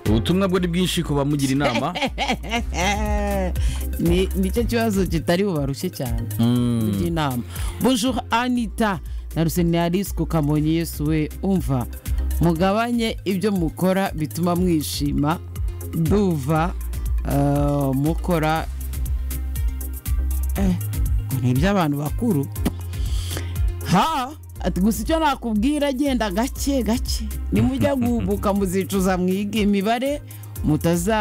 ubutumwa bwo ni bwinshi ku bamugira inama ni nicyo kibazo kitari bubarushye cyane kugira inama bonjour anita na ruseniyarisi ku kamonyi yesu we umva mugabanye ibyo mukora bituma mwishima duva eh, mukora eh, ni iby'abantu bakuru ha ati gusa icyo nakubwira genda gake gake nimujya guhubuka muzicuza mwiga imibare mutaza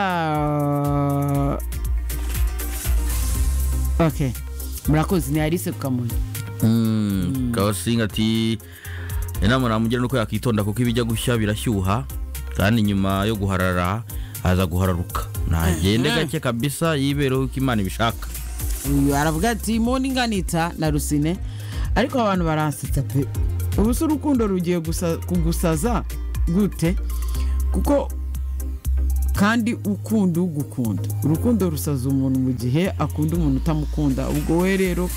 ok murakoze ni arise ku kamonyi Mm, kabasinga ati inama namugira nuko yakitonda kuko ibijya gushya birashyuha kandi nyuma yo guharara haza guhararuka ntagende gake kabisa yibereho uko imana ibishaka uyu aravuga ati morning anita na rusine ariko abantu baransetsa pe ubu se urukundo rugiye gusa- kugusaza gute kuko kandi ukunda ugukunda urukundo rusaza umuntu mu gihe akunda umuntu utamukunda ubwo we rero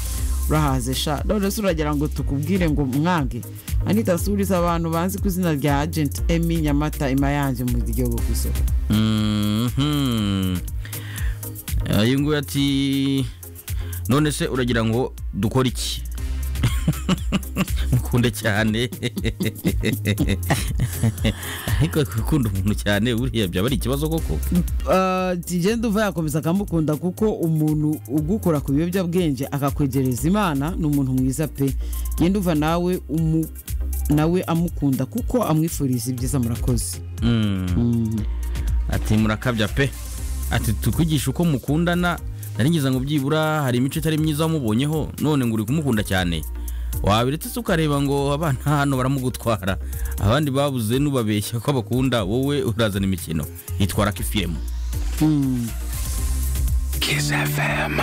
urahaze sha none se uragira ngo tukubwire ngo mwange anita suriza abantu banzi ku izina rya agenti emi nyamata ima yanjye mu gihugu ku isoko Mhm. Eh, iyi nguyu ati none se uragira ngo dukore iki mukunde cyane ariko gukunda umuntu cyane buriya byaba ari ikibazo koko tugenda uva yakomeza akamukunda kuko umuntu ugukora ku biyobyabwenge akakwegereza imana ni umuntu mwiza pe genda uva nawe umu- nawe amukunda kuko amwifuriza ibyiza murakoze Mm. Mm. ati murakabya pe ati tukwigisha uko mukundana naringiza ngo byibura hari imico itari myiza wamubonyeho none ngo uri kumukunda cyane wabiretse se ukareba ngo abana hano baramugutwara abandi babuze n'ubabeshya ko bakunda wowe urazana imikino yitwara kifiyemu Mm. Kiss FM.